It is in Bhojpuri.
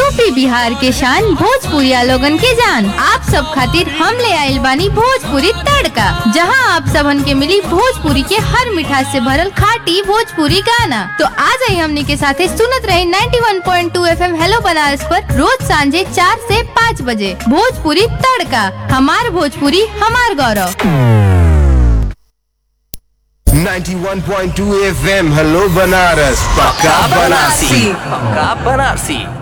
यूपी बिहार के शान भोजपुरिया लोगन के जान आप सब खातिर हम ले आइल बानी भोजपुरी तड़का जहां आप सबन के मिली भोजपुरी के हर मिठास से भरल खाटी भोजपुरी गाना तो आ जाई हमनी के साथे सुनत रहे 91.2 एफएम हेलो बनारस पर रोज सांझे चार से पाँच बजे भोजपुरी तड़का हमार भोजपुरी हमार गौरव 91.2 FM हेलो बनारस पक्का बनारसी पक्का बनारसी